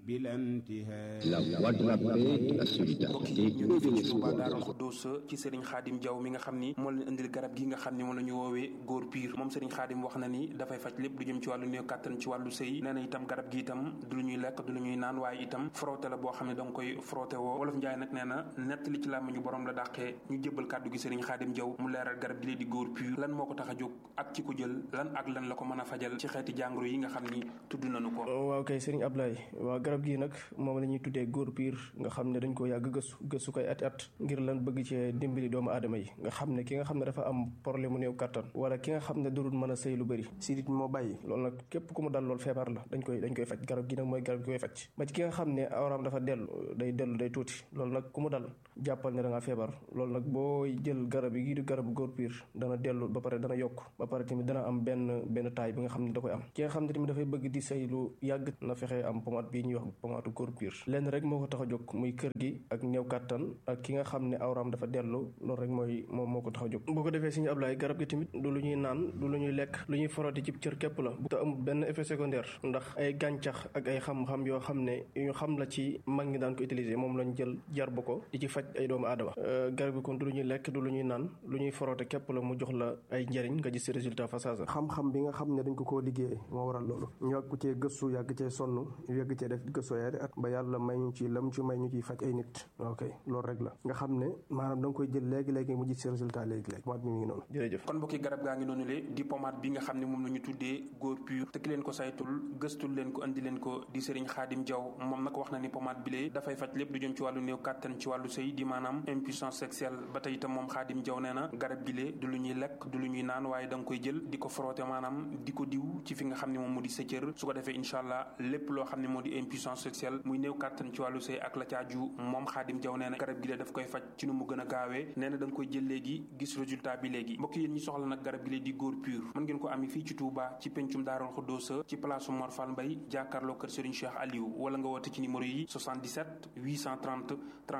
بلا انتهاء La voix de la paix, de la solidarité, ñu ngi fii ci Touba Daarul Xuddus ci Serigne Khadim Diaw mi nga xam ni moo leen indil garab gi nga xam ni moom la ñu woowee góor piir moom Serigne Khadim wax na ni dafay faj lépp lu jëm ci wàllu néew kàttan ci wàllu sëy nee na itam garab gi itam du lu ñuy lekk du lu ñuy naan waaye itam frotté la boo xam ne da nga koy frotté woo wolof Njaay nag nee na nett li ci làmmiñu borom la dàqee ñu jébbal kàddu gi Serigne Khadim Diaw mu leeral garab gi lee di góor piir lan moo ko tax a jóg ak ci ko jël lan ak lan la ko mën a fajal ci xeeti jàngoro yi nga xam ni tudd nañu ko waaw kay Serigne Ablaye waaw garab gi nag moom la ñuy tuddee góor piir nga xam ne dañ ko yàgg gëstu gëstu koy at at ngir lan bëgg cee dimbali doomu aadama yi nga xam ne ki nga xam ne dafa am problème mu néew kattan wala ki nga xam ne durul mën a sëy lu bëri sidit moo bàyyi loolu nag képp ku mu dal loolu feebar la dañ koy dañ koy faj garab gi nag mooy garab gi koy faj ba ci ki nga xam ne awraam dafa dellu day dellu day tuuti loolu nag ku mu dal jàppal ne da ngaa feebar loolu nag boo jël garab yi di garabu góor piir dana dellu ba pare dana yokk ba pare tamit dana am benn benn taay bi nga xam ne da koy am ki nga xam ne tamit dafay bëgg di sëy lu yàgg na fexe am pomade bii ñuy wax pomade góor piir lenn rek moo ko tax a jóg muy kër gi ak néew kàttan ak ki nga xam ne awraam dafa dellu loolu rek mooy moom moo ko tax a jóg boo ko defee suñu ablaay garab gi tamit du lu ñuy naan du lu ñuy lekk lu ñuy foroti ci cër képp la bu te amul benn effet secondaire ndax ay gàncax ak ay xam-xam yoo xam ne yu ñu xam la ci mag ñi daan ko utiliser moom lañ jël jarbu ko di ci faj ay doomu aadama garab gi kon du lu ñuy lekk du lu ñuy naan lu ñuy forote képp la mu jox la ay njëriñ nga gis résultat fa saasa xam-xam bi nga xam ne dañ ko koo liggéey moo waral loolu ñu yàgg cee gëstu yàgg cee sonn yàgg cee def gëstu yaari at ba yàlla may ñu ci lam ci may ñu ciy faj ay nit ok loolu rek la nga xam ne maanaam da nga koy jël léegi-léegi mu gis si résultat léegi-léegi pomade bi mi ngi noonu jërëjëf kon mbokki garab gaa ngi noonu le di pomade bi nga xam ne moom la ñu tuddee góor pur te ki leen ko saytul gëstul leen ko andi leen ko di Serigne Khadim Diaw moom nag wax na ni pomade bi lee dafay faj lépp lu jëm ci wàllu néew kàttan ci wàllu sëy di maanaam impuissance sexuelle ba tey itam moom Khadim Diaw nee na garab gi lee du lu ñuy lekk du lu ñuy naan waaye da nga koy jël di ko frotté maanaam di ko diw ci fi nga xam ne moom moo di sa cër su ko defee incha allah lépp loo xam ne moo di impuissance sexuelle muy néew kàttan ci wàllu sëy ak la caaju moom Khadim Diaw nee na garab gi lee daf koy faj ci nu mu gën a gaawee nee na da nga koy jël léegi gis résultat bi léegi mbokk yéen ñi soxla nag garab gi lee di góor pur mën ngeen ko ami fii ci Touba ci pencum Daarul Xuddoosa ci place Mor Fall Mbay jàkkaarloo kër Serigne Cheikh Aliou wala nga woote ci numéro yi 77 830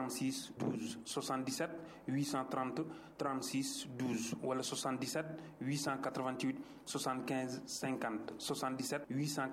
36 12 77 830 36 12 wala 77 888 75 50 77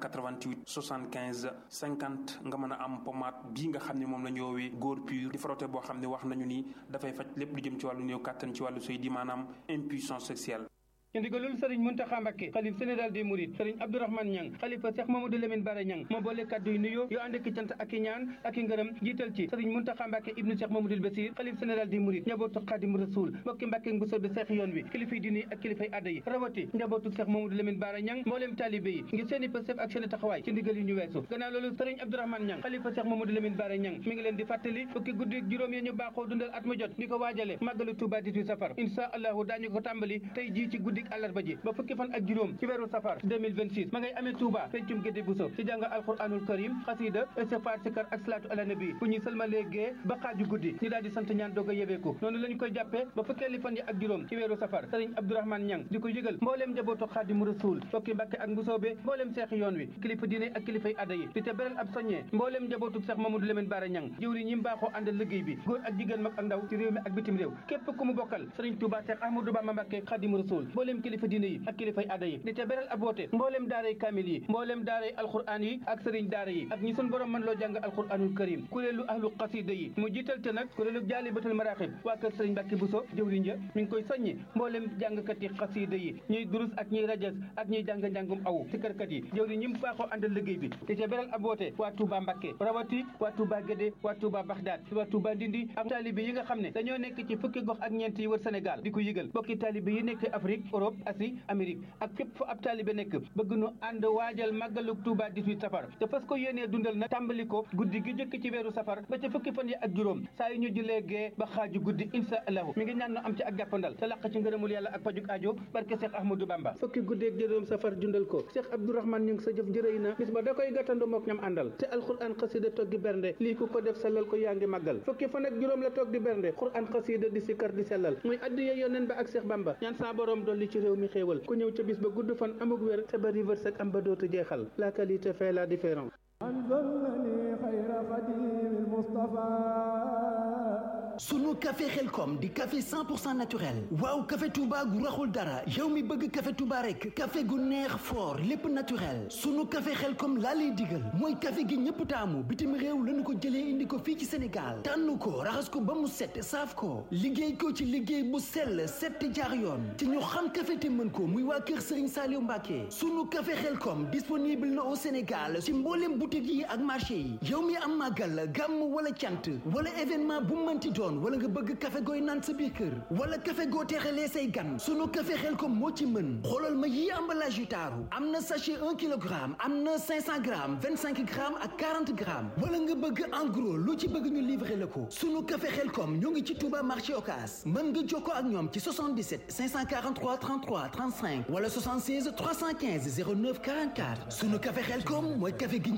888 75 50 nga mën a am pommade bii nga xam ne moom la ñu woowee góor pur di frotté boo xam ne wax nañu ni dafay faj lépp lu jëm ci wàllu néew kàttan ci wàllu sëy di maanaam impuissance sexuelle ci ndigalul sëriñ Muntaxa Mbàkke xalif général des mourides sëriñ Abdourahmane Ñang xalifa Cheikh Mamadou Lamine Bara Ñang moo boole kàddu yu nuyoo yoo ànd ak cant ak i ñaan ak i ngërëm jiital ci sëriñ Muntaxa Mbàkke ibnu Cheikh Mamadou Basir xalif général des mourides njabootu Xaadim Rasul mbokki Mbàkke bu soobee Seex yoon wi kilifay diine ak kilifay adda yi rawati njabootu Cheikh Mamadou Lamine Bara Ñang mbooleem taalibe yi ngir seeni pësëf ak seeni taxawaay ci ndigal yi ñu weesu gannaaw loolu sëriñ Abdourahmane Ñang xalifa Cheikh Mamadou Lamine Bara Ñang mi ngi leen di fàttali fukki guddi juróom yi ñu baaxoo dundal at mu jot di ko waajale màggalu Tuuba 18 safar insha allahu daañu ko tàmbali tey jii ci guddik àllarba ji fukki fan ak juróom ci weeru safar 2026 ma ngay amee Touba pencum gédé buso ci jàng alquranul karim xasida istighfar sikar ak salaatu ala nabi bu ñuy sëlmalee gee ba xaaju guddi ñu daal di sant ñaan doog a yebeeku noonu lañu koy jàppee ba fukkeeli fan yi ak juróom ci weeru safar sëriñ Abdourahmane Ñang di ko yëgal mbooleem njabootu xaadimu rasul fokki mbàkke ak mbusoobe mbooleem seexi yoon wi kilifa diine ak kilifay adda yi di te beral ab soññee mbooleem njabootu Seex Mamadou Lamine Bara Ñang jëwri ñi mbaaxoo àndal liggéey bi góor ak jigéen mag ak ndaw ci réew mi ak bitim réew képp ku mu bokkal sëriñ Touba Seex Ahmadou Bamba Mbàkke xaadimu rasul mbooleem kilifa diine yi ak kilifay aada yi di te beral ab woote mbooleem daaray kaamil yi mbooleem daaray alquran yi ak sëriñ daara yi ak ñi sun borom mën loo jàng alquranul karim kuréelu ahlu xasida yi mu jiital te nag kuréelu jaalibatul maraaxib waa kër sëriñ Mbàkke Buso jëwriñ ja mi ngi koy soññi mbooleem jàngkat yi xasida yi ñuy durus ak ñuy rajas ak ñuy jàng njàngum awu ci kërkat yi jëwriñ ñi mu baaxoo àndal liggéey bi di te beral ab woote waa Touba Mbàkke rawati waa Touba Gédé waa Touba Baxdaad waa Touba Ndindi ak taalibe yi nga xam ne dañoo nekk ci fukki gox ak ñeent yi wër Sénégal di ko yëgal bokki taalibe yi nekk Afrique Europe Asie Amérique ak fépp fu ab taalibe nekk bëgg nu ànd waajal màggaluk Touba 18 safar te fas ko yéenee dundal nag tàmbali ko guddi gi jëkk ci weeru safar ba ca fukki fan yi ak juróom saa yu ñu julee gee ba xaaju guddi insha allahu mi ngi ñaan nu am ci ak jàppandal te laq ci ngërëmul yàlla ak pajuk aajo barke Cheikh Ahmadou Bamba fukki guddi ak juróom safar dundal ko Cheikh Abdourahmane ñu ngi sa jëf njërëy na bis ba da koy gàttandu mook ñam àndal te alquran xasida toggi bernde lii ku ko def sellal ko yaa ngi màggal fukki fan ak juróom la toog di bernde quran xasida di sikkar di sellal muy addiya yoneen ba ak Cheikh Bamba ñaan sa borom dolli ci réew mi xéewal ku ñëw ca bis ba gudd fan amuk wér te bari wërsëg am ba dootu jeexal la qualité fait la différence sunu café xelkom di café 100 pour cent naturel waaw café Touba gu raxul dara yow mi bëgg café Touba rek café gu neex fort lépp naturel sunu café xelkom laa lay digal mooy café gi ñëpp taamu bitim réew lañu ko jëlee indi ko fii ci Sénégal tànn ko raxas ko ba mu set saaf ko liggéey ko ci liggéey bu sell set jaar yoon te ñu xam café te mën ko muy waa kër Serigne Saliou Mbacké sunu café xelkom disponible na au Sénégal ci mboolem boutique yi ak marché yi yow mi am màggal gàmm wala cant wala événement bu mënti doon wala nga bëgg café gooy naan sa biir kër wala café goo teexalee say gan sunu café xelkom moo ci mën xoolal ma yii emballage yu taaru am na sachet 1 kilogramme am na 500 grammes 25 grammes ak 40 grammes wala nga bëgg en gros lu ci bëgg ñu livrer la ko sunu café xelkom ñoo ngi ci Touba marché Ocass mën nga jokkoo ak ñoom ci 77 543 33 35 wala 76 315 09 44 sunu café xelkom mooy café gi